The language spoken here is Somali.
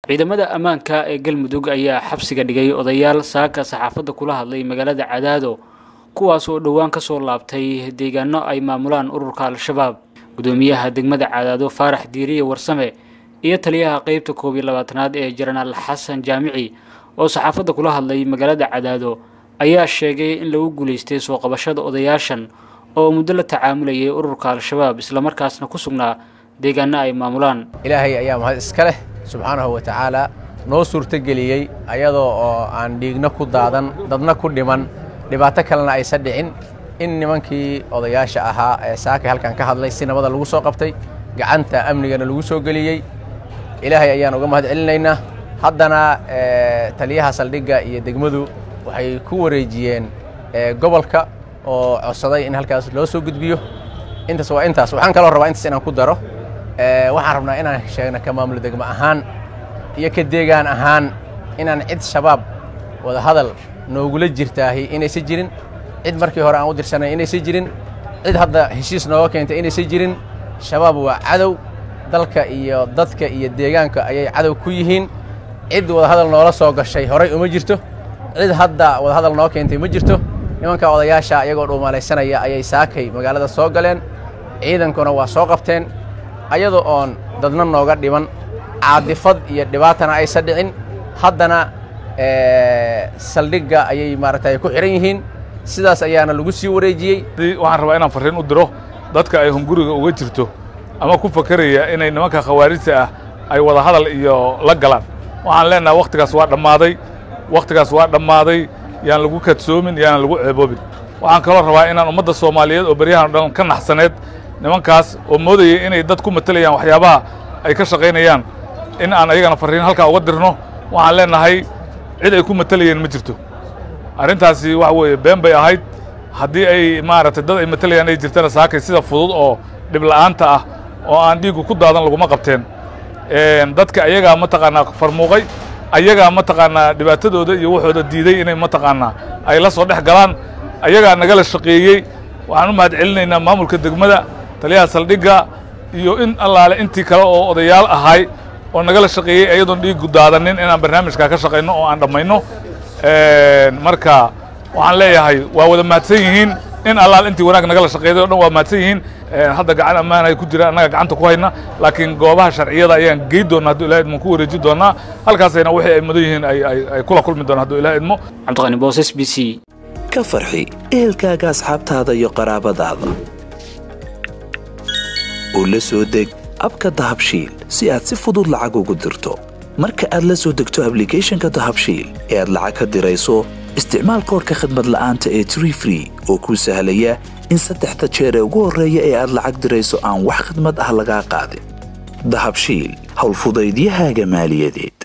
ciidamada ammaanka ee galmudug ayaa xabsiga dhigay odayaal saaka saxaafadda kula hadlay magaalada cadaado kuwaas oo dhowaan ka soo laabtay deegaano ay maamulaan ururka al-shabaab gudoomiyaha degmada cadaado faarax diiriye warsame iyo taliyaha qeybta koob iyo labaatanaad ee jenaraal xasan jaamici oo saxaafadda kula hadlay magaalada cadaado ayaa sheegay in lagu guulaystay soo qabashada odayaashan oo muddo la tacaamulayay ururka al-shabaab islamarkaasna ku sugnaa deegaano ay maamulaan ilaahay ayaa mahad iska leh subxaanahu wa tacaala noo suurtogeliyey ayadoo oo aan dhiigna ku daadan dadna ku dhiman dhibaato kalena aysan dhicin in nimankii odayaasha ahaa ee saakay halkan ka hadlay si nabada lagu soo qabtay gacanta amnigana lagu soo geliyey ilaahay ayaan uga mahad celinaynaa haddana taliyaha saldhigga iyo degmadu waxay ku wareejiyeen gobolka oo codsaday in halkaas loo soo gudbiyo intaas waa intaas waxaan kaloo rabaa intaas inaan ku daro waxaan rabnaa inaan sheegno ka maamulo degmo ahaan iyo ka deegaan ahaan inaan cid shabaab wada hadal noogula jirtaahi inaysan jirin cid markii hore aan u dirsanay inaysan jirin cid hadda heshiis nooga keentay inaysan jirin shabaab waa cadow dalka iyo dadka iyo deegaanka ayay cadow ku yihiin cid wadahadal noola soo gashay horay uma jirto cid hadda wadahadal noo keentay ma jirto nimanka odayaasha iyagoo dhuumalaysanaya ayay saakay magaalada soo galeen ciidankuna waa soo qabteen ayadoo oon dadna nooga dhiman caadifad iyo dhibaatana aysan dhicin haddana saldhigga ayay maaragtay ku xihan yihiin sidaas ayaana lagu sii wareejiyey waxaan rabaa inaan farriin u diro dadka ay hunguriga uga jirto ama ku fakeraya inay nimanka khawaarijta ah ay wada hadal iyo la galaan waxaan leenahay wakhtigaas waa dhammaaday wakhtigaas waa dhammaaday yaan lagu kadsoomin yaanan lagu ceeboobin waxaan kaloo rabaa inaan ummadda soomaaliyeed oo beryahan o dhan ka naxsaneed nimankaas oo moodayay inay dad ku matelayaan waxyaabaha ay ka shaqaynayaan in aan ayagana farriin halkaa uga dirno waxaan leenahay cid ay ku matelayeen ma jirto arrintaasi waxa weeye been bay ahayd haddii ay maaragtay dad ay matelayaan ay jirtana saakay sida fudud oo dhibla'aanta ah oo aan dhiiggu ku daadan laguma qabteen dadka ayagaa mataqaanaa farmuuqay ayagaa mataqaanaa dhibaatadooda iyo waxooda diiday inay mataqaanaa ay la soo dhex galaan ayagaa nagala shaqeeyey waxaan u mahad celinaynaa maamulka degmada taliyaha saldhigga iyo in allaale intii kale oo odayaal ahay oo nagala shaqeeyey ayadoon dhiiggu daadanin inaan barnaamijkaa ka shaqayno oo aan dhammayno marka waxaan leeyahay waa wada mahadsan yihiin in allaal intii wanaag nagala shaqeeday o dhan waa mahadsan yihiin hadda gacan ammaan ay ku jiraan annaga gacanta ku hayna laakiin goobaha sharciyada ayaan gey doona hadduu ilaha idmo ku wareeji doonaa halkaasayna wixii ay mudan yihiin ay kula kulmi doonaan hadduu ilaha idmo cabdiqani booses b c ka farxi ehelkaaga asxaabtaada iyo qaraabadaada oo la soo deg abka dahabshiil si aad si fudud lacag ugu dirto marka aad la soo degto ablicathonka dahabshiil ee aad lacag ka dirayso isticmaal koorka khadmad la'aanta ee tree free oo kuu sahlaya in saddexda jeer ee ugu horreeya ee aad lacag dirayso aan wax khidmad ah lagaa qaadin dahabshiil howlfudaydiyahaaga maaliyadeed